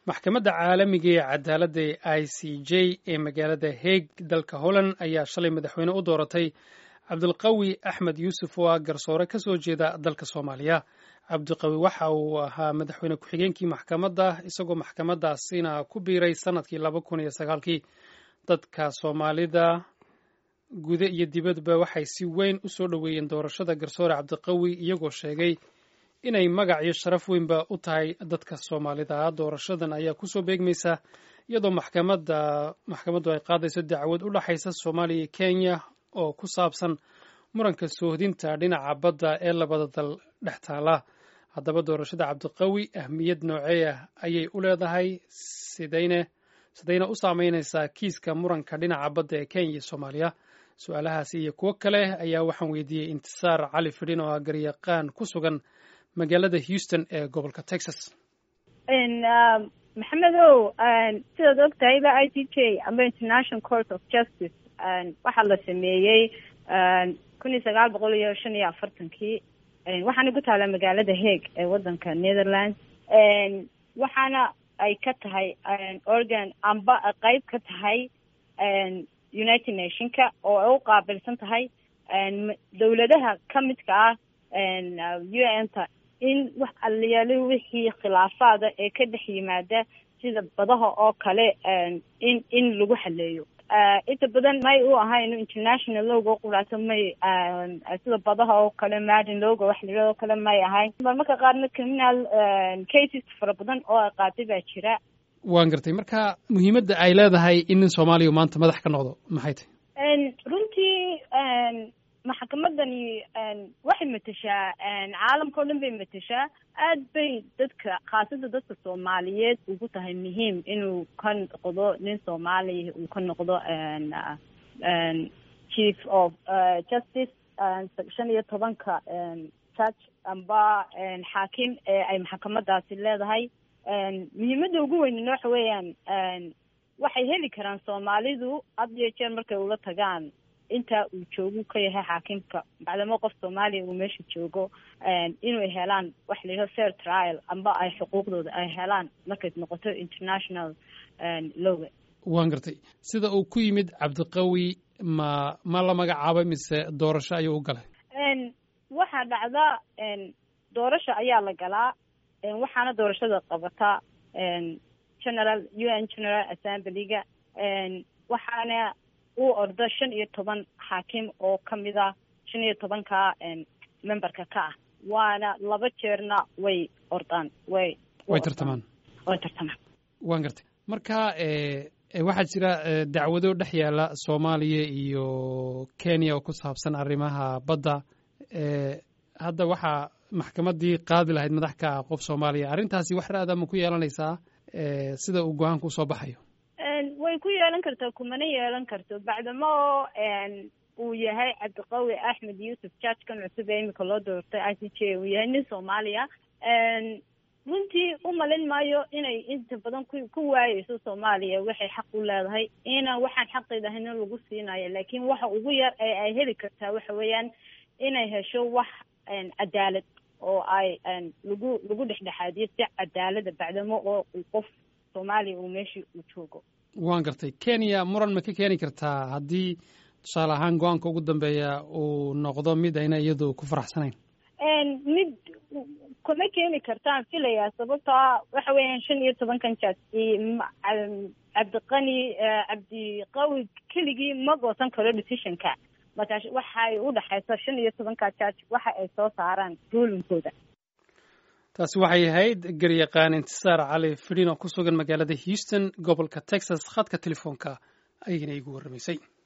maxkamadda caalamiga ee cadaaladda ee i c j ee magaalada haeg dalka holland ayaa shalay madaxweyne u dooratay cabdulqawi axmed yuusuf oo ah garsoore ka soo jeeda dalka soomaaliya cabdiqawi waxa uu ahaa madaxweyne ku-xigeenkii maxkamadda isagoo maxkamaddaasina ku biiray sannadkii laba kun iyo sagaalkii dadka soomaalida gude iyo dibadba waxay si weyn u soo dhoweeyeen doorashada garsoore cabdiqawi iyagoo sheegay inay magac iyo sharaf weynba u tahay dadka soomaalida doorashadan ayaa kusoo beegmaysa iyadoo maxkamadda maxkamaddu ay qaadayso dacwad u dhexaysa soomaaliya iyo kenya oo ku saabsan muranka soohdinta dhinaca badda ee labada dal dhex taala haddaba doorashada cabdiqawi ahmiyad noocee ah ayay u leedahay sidayne sidayna u saameynaysaa kiiska muranka dhinaca badda ee kenya iyo soomaaliya su-aalahaasi iyo kuwo kale ayaa waxaan weydiiyey intisaar cali fidhin oo ah garyaqaan ku sugan magaalada houston ee gobolka texas maxamedow sidaad og tahayba i c j amba international court of justice waxaa la sameeyey kun iyo sagaal boqol iyo shan iyo afartankii waxaana ku taala magaalada hague ee wadanka netherlands waxaana ay ka tahay organ amba qeyb ka tahay united nationka oo ay u qaabilsan tahay dawladaha kamidka ah u n ta in wax aliyaali wixii khilaafaada ee ka dhex yimaada sida badaha oo kale in in lagu xaleeyo inta badan may u ahayn international logo quraato may sida badaha oo kale madin logo wax la yidhahdo kale may ahayn marmarka qaarna criminal cases fara badan oo ay qaatay baa jira waan gartay marka muhiimadda ay leedahay in nin soomaaliya maanta madax ka noqdo maxay tahay runtii maxkamadani waxay mateshaa caalamka o dhan bay mateshaa aad bay dadka khaasada dadka soomaaliyeed ugu tahay muhiim inuu ka noqdo nin soomaaliya uu ka noqdo chief of justice shan iyo tobanka judge amba xaakim ee ay maxkamadaasi leedahay muhiimadda ugu weynina waxa weeyaan waxay heli karaan soomaalidu had iyo jeer markay ula tagaan inta uu joogu ka yahay xaakimka bacdamo qof soomaaliya uu meesha joogo inay helaan waxa la yidhaho fair trial amba ay xuquuqdooda ay helaan markay noqoto international loga waan gartay sida uu ku yimid cabdiqawi ma ma la magacaabay mise doorasho ayuu u galay waxaa dhacda doorasho ayaa la galaa waxaana doorashada qabata general u n general assemblyga waxaana uu ordo shan iyo toban xaakim oo kamid ah shan iyo tobanka memberka ka ah waana laba jeerna way ordaan way way tartamaan way tartamaan waan gartay marka waxaa jira dacwado dhex yaala soomaaliya iyo kenya oo ku saabsan arrimaha badda hadda waxaa maxkamaddii qaadi lahayd madax ka ah qof soomaaliya arrintaasi wax ra-ada ma ku yeelanaysaa sida uu go-aanku usoo baxayo way ku yeelan kartaa kumana yeelan karto bacdamo uu yahay cabdiqawi axmed yuusuf judgekan cusub ee imika loo doortay i c j uu yahay nin soomaaliya runtii u malin maayo inay inta badan ku ku waayeyso soomaaliya waxay xaq u leedahay ina waxaan xaqeeda ahayn in lagu siinayo laakiin waxa ugu yar ee ay heli kartaa waxa weeyaan inay hesho wax cadaalad oo ay lagu lagu dhexdhexaadiyo si cadaalada bacdamo oo qof soomaaliya uu meeshii uu joogo waan gartay kenya muran ma ka keeni kartaa haddii tusaale ahaan go-aanka ugu dambeeya uu noqdo mid ayna iyadu ku faraxsanayn mid kuma keeni kartaan filayaa sababtoa waxa weeyaan shan iyo tobankan jaaj cabdiqani cabdiqawi keligii ma goosan karo decisionka markaa waxay u dhexaysa shan iyo tobanka jaaj waxa ay soo saaraan ruulinkooda taasi waxay ahayd garyaqaan intisaar cali fidhin oo ku sugan magaalada houston gobolka texas khadka telefoonka ayayna igu warramaysay